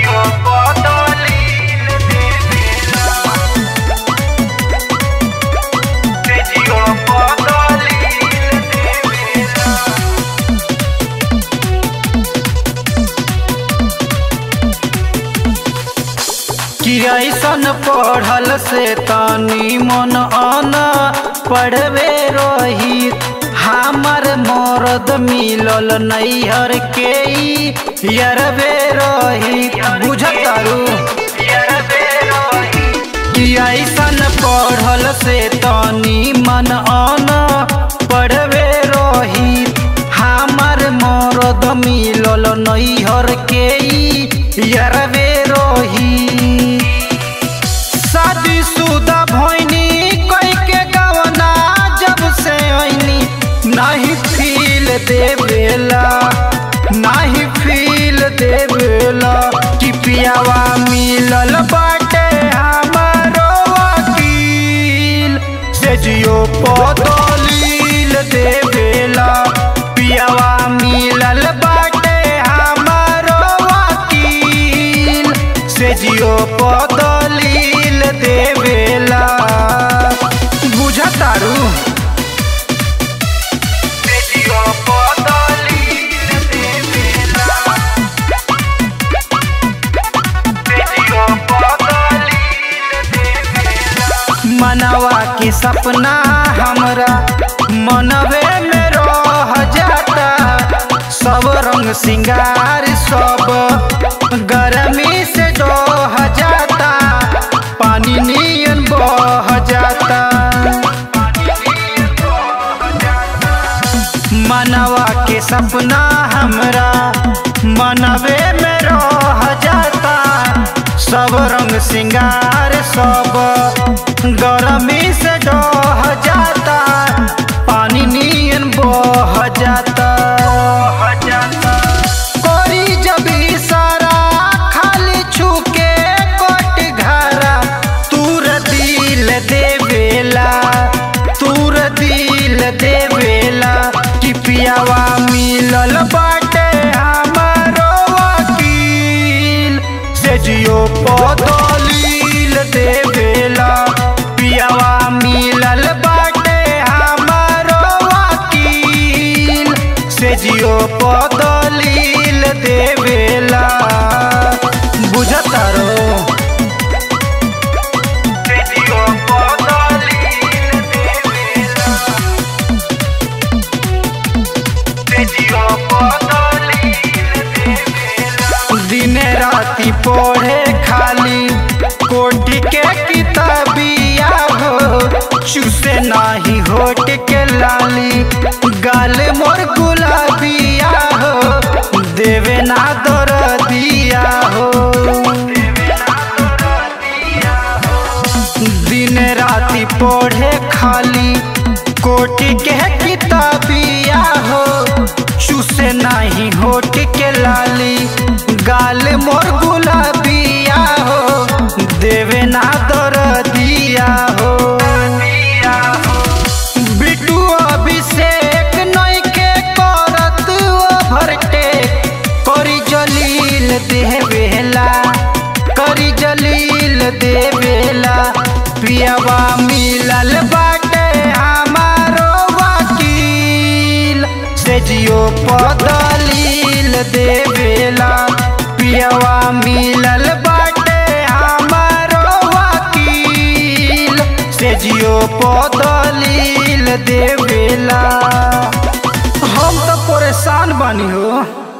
जियो बदलिल देवेला से जियो बदलिल देवेला कि ऐसन पढ़ल से तनी मन अन पढ़वे रही हमर मरद मिलल नैहर के ई यरवे रही बुझतारू कि ऐसन पढ़ल से तनी मन अन पढ़वे रही हमर मरद मिलल नैहर के ई यरवे रही शादीशुदा भैनी कई के गवना जब से ऐनी नहीं फील देवेला नहीं फील देवेला कि पियावा मिलल बाटे हमारो वकील से जियो पदलील देवेला पियावा मिलल बाटे हमारो वकील से जियो पदलील देवेला बुझतारू से जियो पदलील देवेला से जियो पदलील देवेला मनवा के सपना हमरा मनवे में रह जाता सब रंग सिंगार सब गर्मी से डह जाता पानी नियन बह जाता मनवा के सपना हमरा मनवे में रह जाता सब रंग सिंगार सब गर्मी से डह जाता पानी नियन बह जाता कोरी जब इशारा खाली छूके कोट घरा तूर दिल देवेला तूर दिल देवेला कि पियावा मिलल बाटे हमारो वकील से जियो पदलील देवेला पियावा मिलल बाटे हमारो वकील से जियो पदलील देवेला बुझतारो से जियो पदलील देवेला से जियो पदलील देवेला दिन राति पढ़े खाली कोटि के किताबिया हो चूसे नाही होट के लाली गाल मोर गुलाबिया हो देवे ना दर दिया हो दिन राति पढ़े खाली कोटि के किताबिया हो चूसे नाही होट के लाली गाल मोर गुलाबिया हो देवे ना दर दिया हो बिटू अभिषेक नई के करत ओवरटेक करी जलील देवेला करी जलील देवेला पियावा मिलल बाटे हमारो वकील से जियो पदलील देवेला पियावा मिलल बाटे हमारो वकील से जियो पदलील देवेला हम तो परेशान बानी हो